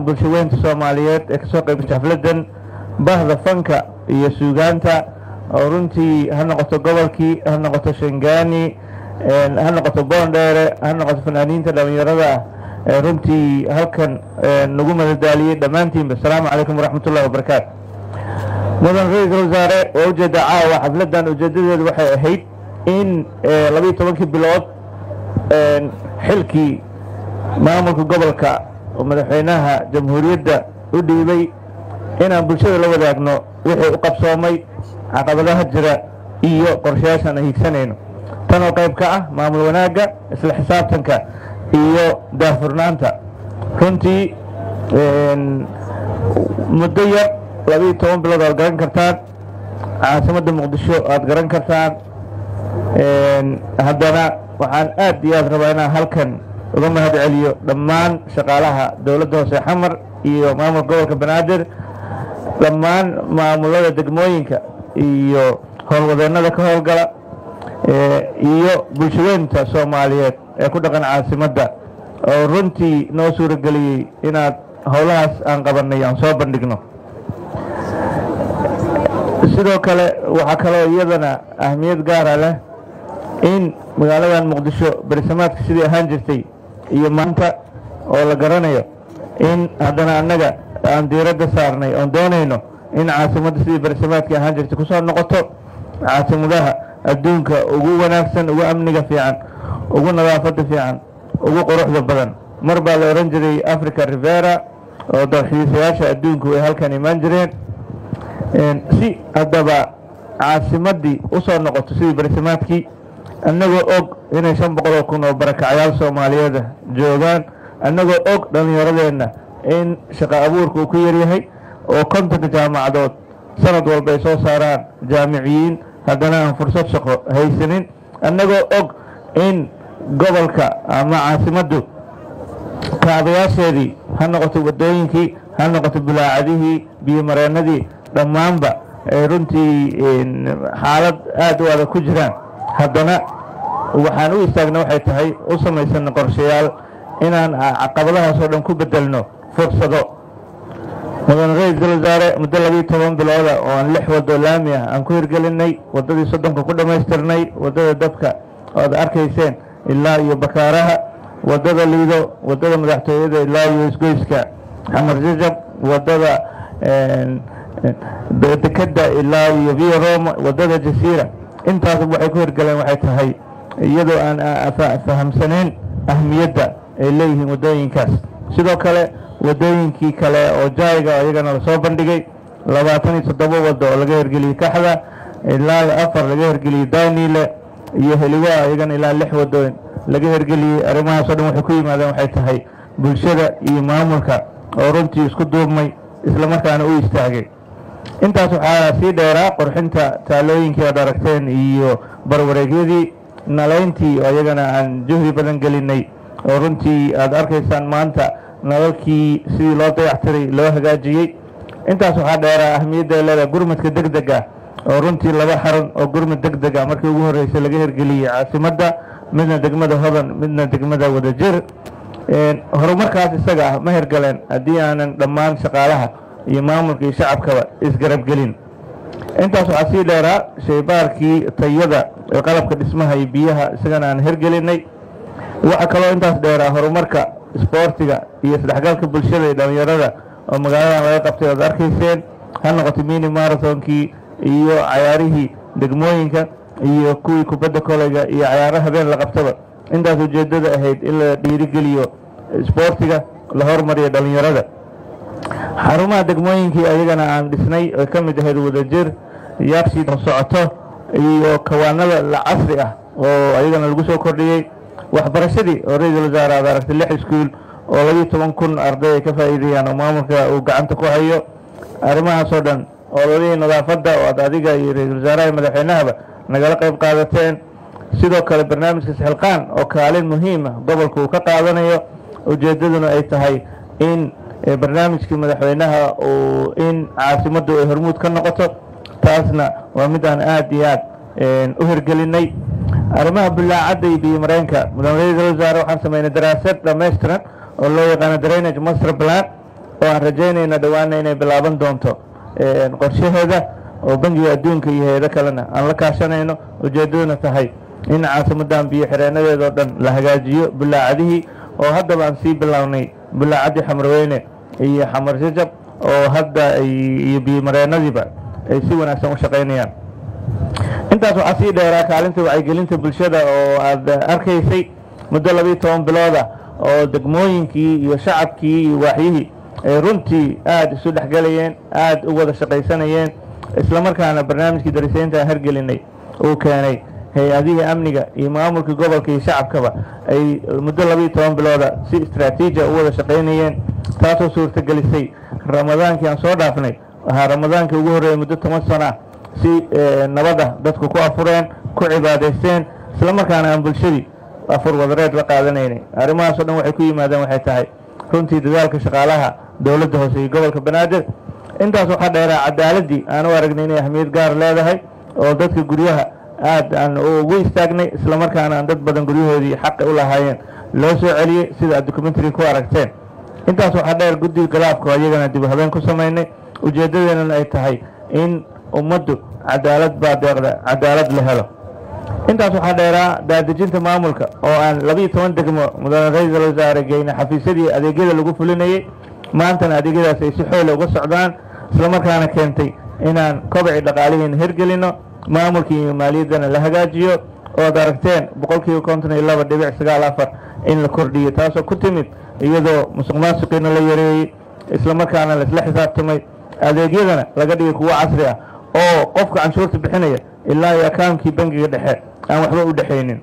bulshaweynta soomaaliyeed ee kasoo qaybgashay xafladan bahda fanka iyo suugaanta oo runtii ha noqoto gobolkii ha noqoto shangaani ha noqoto boondheere ha noqoto fanaaniinta dhalinyarada ah ee runtii halkan nagu madadaaliyey dhammaantiinba asalaamu calaykum waraxmat ullahi wabarakaatu mudan ra-iisul wasaare waa ujeeda caawa xafladan ujeedadeedu waxay ahayd in labayo tobankii bilood xilkii maamulka gobolka oo madaxweynaha jamhuuriyadda u dhiibay inaan bulshada la wadaagno wixii u qabsoomay caqabadaha jira iyo qorshayaashaan aan hiigsanayno tan oo qayb ka ah maamul wanaagga isla xisaabtanka iyo daahfurnaanta runtii muddo yar labayo toban bilood aad garan kartaan caasimadda muqdisho aad garan kartaan haddana waxaan aad iyo aad rabaa inaan halkan uga mahad celiyo dhammaan shaqaalaha dowladda hoose xamar iyo maamulka gobolka banaadir dhammaan maamulada degmooyinka iyo howlwadeennada ka howlgala iyo bulshaweynta soomaaliyeed ee ku dhaqan caasimadda oo runtii noo suurageliyey inaad howlahaas aan qabanay aan soo bandhigno sidoo kale waxaa kaloo iyadana ahmiyad gaara leh in magaaladan muqdisho berisamaadka sidii ahaan jirtay iyo maanta oo la garanayo in haddana annaga aan diiradda saarnay oon doonayno in caasimadda sidii berisamaadkii ahaan jirtay kusoo noqoto caasimadaha adduunka ugu wanaagsan ugu amniga fiican ugu nadaafadda fiican ugu quruxda badan mar baa la odhan jiray africa rivera oo dalxiisayaasha adduunku ay halkan imaan jireen si haddaba caasimaddii u soo noqoto sidii berisamaadkii annagoo og inay shan boqol oo kun oo barakacyaal soomaaliyeeda joogaan annagoo og dhallinyaradeenna in shaqo abuurka uu ku yaryahay oo kontonka jaamacadood sanad walba ay soo saaraan jaamiciyiin haddana aan fursad shaqo haysanin annagoo og in gobolka ama caasimaddu kaabayaasheedii ha noqoto waddooyinkii ha noqoto bulaacadihii biyomareennadii dhammaanba ay runtii xaalad aad u adag ku jiraan haddana waxaan u istaagna waxay tahay u samaysanna qorshayaal inaan caqabadahaas oo dhan ku bedelno fursado mudan ra-iisul wasaare muddo labiyo toban bilooda oo aan lix waddo laami ah aan ku hirgelinay waddadii soddonka ku dhammaystirnay waddada dabka oad arkayseen ilaa iyo bakaaraha waddada liido waddada madaxtooyada ilaa iyo isgoyska xamar jajab waddada dekeda ilaa iyo via roma waddada jasiira intaasba waxay ku hirgaleen waxay tahay iyadoo aan fahamsanayn ahmiyadda ay leeyihiin waddooyinkaas sidoo kale waddooyinkii kale oo jayga iyagana lasoo bandhigay labaatan iyo toddoba waddo oo laga hirgeliyey kaxda ilaa afar laga hirgeliyey daaniile iyo heliwaa iyagana ilaa lix waddooyin laga hirgeliyey arrimahaasoo dhan waxay ku yimaadeen waxay tahay bulshada iyo maamulka oo runtii isku duubmay islamarkaana u istaagay intaas waxaa sii dheeraa qorxinta taalooyinkii aad aragteen iyo barwareegyadii nalayntii oo iyagana aan juhdi badan gelinay oo runtii aad arkaysaan maanta nalalkii sidii loo dayactiray loo hagaajiyey intaas waxaa dheeraa ahmiyadda ay leedahay gurmadka deg deg ah oo runtii laba xaran oo gurmad deg deg ah markii ugu horreysay laga hirgeliyey caasimadda midna degmada hodan midna degmada wadajir horumarkaas isaga ah ma hirgaleen haddii aanan dhammaan shaqaalaha iyo maamulka iyo shacabkaba isgarabgelin intaas waxaa sii dheeraa shaybaarkii tayada ee qalabka dhismaha iyo biyaha isagana aan hirgelinay waxaa kaloo intaas dheeraa horumarka isboortiga iyo isdhexgalka bulshada iyo dhallinyarada oo magaaladan laga qabtay oad arkayseen ha noqoto mini marathonkii iyo cayaarihii degmooyinka iyo kuwii kubadda koleyga iyo cayaaro habeen la qabtaba intaas ujeeddada ahayd in la dhiirigeliyo isboortiga la hormariyo dhallinyarada xarumaha degmooyinkii ayagana aan dhisnay oy ka mid ahayd wadajir yaabsii socoto iyo kawaanada la casri ah oo ayagana lagu soo kordhiyey waxbarashadii oo ra-iisul wasaare aad aragtay lix iskuul oo labiyo toban kun arday ay ka faa'iideeyaan oo maamulka uu gacanta ku hayo arrimahaasoo dhan oo ladihii nadaafadda oo aad adiga iyo ra-iisul wasaaraha iyo madaxweynahaba nagala qayb qaadateen sidoo kale barnaamijka sixilqaan oo kaalin muhiima gobolka uu ka qaadanayo ujeeddaduna ay tahay in barnaamijkii madaxweynaha uu in caasimaddu ay hormuud ka noqoto taasna waa mid aan aad iyo aad u hirgelinay arrimaha bulaacadda iyo biyo mareenka mudan ra-iisul wasaare waxaan sameynay daraasad dhammaystiran oo loo yaqaano drainage master plan oo aan rajaynayna dhowaana inay bilaaban doonto qorshaheeda oo bangiga adduunka iyo hay-ado kalena aan la kaashanayno ujeeddaduna tahay in caasimadan biyo xireenadeedao dhan la hagaajiyo bulaacadihii oo haddaba aan sii bilownay bulaacaddii xamarweyne iyo xamar jajab oo hadda iyo biyomareenadiiba ay si wanaagsan u shaqaynayaan intaas waxaa sii dheeraa kaalinta wacyigelinta bulshada oo aad arkaysay muddo labiiyo toban bilooda oo degmooyinkii iyo shacabkii iyo waaxyihii ay runtii aada isu dhexgelayeen aada u wada shaqaysanayeen islamarkaana barnaamijkii darisaynta aan hargelinay uu keenay hay-adihii amniga iyo maamulkii gobolka iyo shacabkaba ay muddo labiiyo toban bilooda si istraatiijia u wada shaqaynayeen taasoo suurtagelisay ramadaankii aan soo dhaafnay waxaa ramadaankii ugu horreeyay muddo toban sano ah si nabada dadku ku afureen ku cibaadaysteen islamarkaana aan bulshadii afur wadareed la qaadanaynay arrimahaasoo dhan waxay ku yimaadeen waxay tahay runtii dadaalka shaqaalaha dowladda hoose iyo gobolka banaadir intaas waxaa dheeraa cadaaladii aan u aragnay inay ahmiyad gaar leedahay oo dadka guryaha aad aan ugu istaagnay islamarkaana aan dad badan guryahoodii xaqi u lahaayeen loo soo celiyey sida aad documentary ku aragteen intaas waxaa dheer guddiga galaafka oo iyagana dib habeen ku samaynay ujeeddadeenana ay tahay in ummaddu cadaalad baa deeqda cadaalad la helo intaas waxaa dheeraa daadejinta maamulka oo aan labiiyo toban degmo mudane ra-iisul wasaare geyne xafiisyadii adeegyada lagu fulinayey maantana adeegyadaas ay si xoole uga socdaan islamarkaana keentay inaan kobacii dhaqaalihiina hirgelino maamulkii iyo maaliyaddana la hagaajiyo ood aragteen boqolkiiba konton iyo laba dhibic sagaal afar in la kordhiyo taasoo ku timid iyadoo musuq maasuqiina la yareeyey islamarkaana laisla xisaabtamay adeegyadana laga dhigay kuwo casri ah oo qofka canshuurta bixinaya ilaa iyo akaankii bangiga dhexe aan waxba u dhexaynin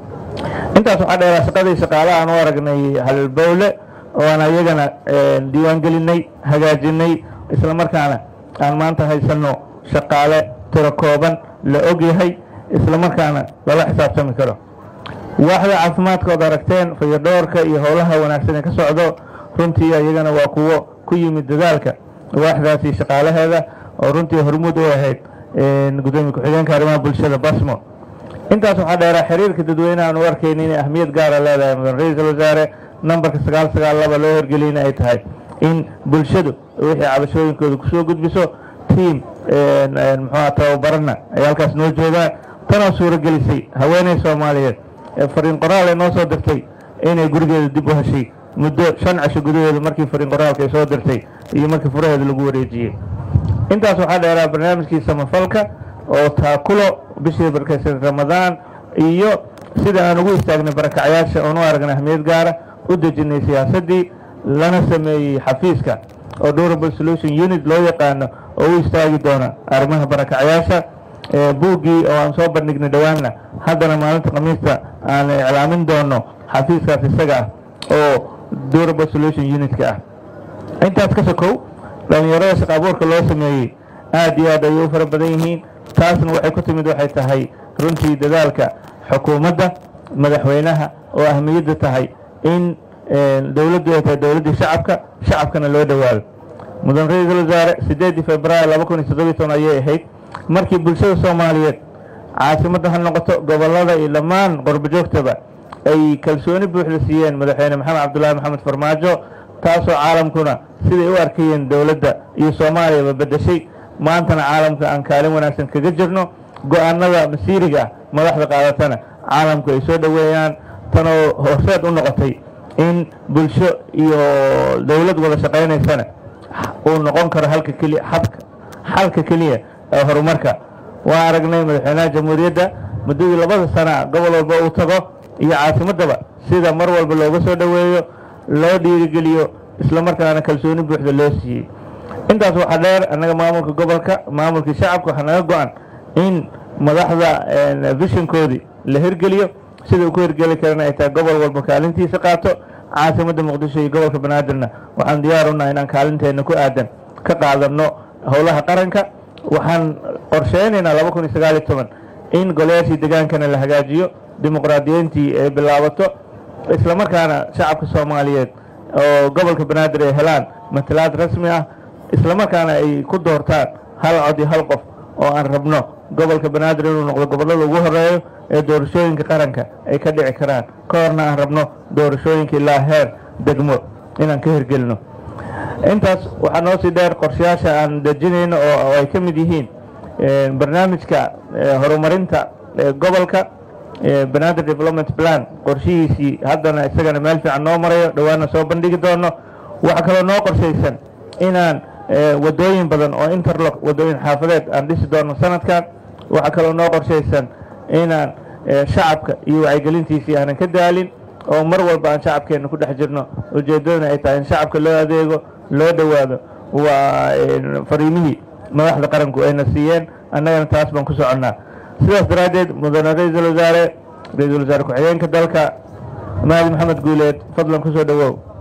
intaas waxaa dheeraa shaqadii shaqaalaha aan u aragnay halbowle oo aan ayagana diiwaan gelinay hagaajinay islamarkaana aan maanta haysanno shaqaale tiro kooban la og yahay islamarkaana lala xisaabtami karo waaxda caafimaadka ood aragteen fayadhoorka iyo howlaha wanaagsan ee ka socdo runtii iyagana waa kuwo ku yimid dadaalka waaxdaasi shaqaalaheeda oo runtii hormuud u ahayd gudoomiye ku-xigeenka arrimaha bulshada basmo intaas waxaa dheeraa xiriirka dadweyneha aan u arkayna inay ahmiyad gaara leedahay mudan ra-iisul wasaare nambarka sagaal sagaal laba loo horgeliyna ay tahay in bulshadu wixii cabashooyinkooda kusoo gudbiso tiam muxuuha tababarana ay halkaas noo joogaan tanoo suuragelisay haweeney soomaaliyeed fariin qoraal ay noo soo dirtay inay gurigeeda dib u heshay muddo shan casho gudaheeda markii fariin qoraalka ay soo dirtay iyo markii furaheeda lagu wareejiyey intaas waxaa dheeraa barnaamijkii samafalka oo taakulo bishii barkaysan ramadaan iyo sida aan ugu istaagnay barakacyaasha oon u aragnay ahmiyad gaara u dejinay siyaasaddii lana sameeyey xafiiska oo durable solution unit loo yaqaano oo u istaagi doona arrimaha barakacyaasha buuggii oo aan soo bandhignay dhowaanna haddana maalinta khamiista aan iclaamin doono xafiiskaas isaga ah oo durable solution unitka ah intaas ka sokow dhallinyarada shaqa abuurka loo sameeyey aad iyo aad ayay u fara badan yihiin taasna waxay ku timid waxay tahay runtii dadaalka xukuumadda madaxweynaha oo ahmiyadda tahay in dowladdu ay tahay dowladdii shacabka shacabkana loo dhowaado mudan ra-iisul wasaare siddeedii februaar laba kun iyo toddobiyi toban ayay ahayd markii bulshada soomaaliyeed caasimadda ha noqoto gobollada iyo dhammaan qorbojoogtaba ay kalsooni buuxda siiyeen madaxweyne maxamed cabdullaahi maxamed farmaajo taasoo caalamkuna siday u arkayeen dowladda iyo soomaaliyaba beddeshay maantana caalamka aan kaalin wanaagsan kaga jirno go-aanada masiiriga ah madaxda qaadatana caalamku ay soo dhoweeyaan tanoo horseed u noqotay in bulsho iyo dowlad wada shaqaynaysana uu noqon karo halka keliya xabka xalka keliya ee horumarka waa aragnay madaxweynaha jamhuuriyadda muddadii labada sana gobol walba uu tago iyo caasimaddaba sida mar walba looga soo dhoweeyo loo dhiirigeliyo islamarkaana kalsooni buuxda loo siiyey intaas waxaa dheer annaga maamulka gobolka maamulkii shacabka waxaa naga go-an in madaxda vishinkoodii la hirgeliyo sida uu ku hirgeli karana ay tahay gobol walba kaalintiisa qaato caasimadda muqdisho iyo gobolka banaadirna waxaan diyaar unaha inaan kaalinteena ku aadan ka qaadano howlaha qaranka waxaan qorsheynaynaa laba kun iyo sagaal iyo toban in golayaashii degaankana la hagaajiyo dimuqraadiyiintii ay bilaabato islamarkaana shacabka soomaaliyeed oo gobolka banaadir ay helaan matalaad rasmi ah islamarkaana ay ku doortaan hal cod iyo hal qof oo aan rabno gobolka banaadir inuu noqdo gobollada ugu horeeyo ee doorashooyinka qaranka ay ka dhici karaan ka horna aan rabno doorashooyinka ilaa heer degmo inaan ka hirgelino intaas waxaa noo sii dheer qorshayaasha aan dejinayno oo ay ka mid yihiin barnaamijka horumarinta gobolka banaadir development plan qorshihiisii haddana isagana meel fiican noo marayo dhowaana soo bandhigi doono waxaa kaloo noo qorshaysan inaan wadooyin badan oo interlock wadooyin xaafadeed aan dhisi doono sanadkan waxaa kaloo noo qorshaysan inaan shacabka iyo wacyigelintiisii aanan ka daalin oo mar walba aan shacabkeena ku dhex jirno ujeeddadana ay tahay in shacabka loo adeego loo dhowaado waa fariimihii madaxda qaranku ayna siiyeen annagana taas baan ku soconnaa sidaas daraaddeed mudane ra-iisul wasaare ra-iisul wasaare ku-xigeenka dalka mahadi maxamed guuleed fadlan ku soo dhowow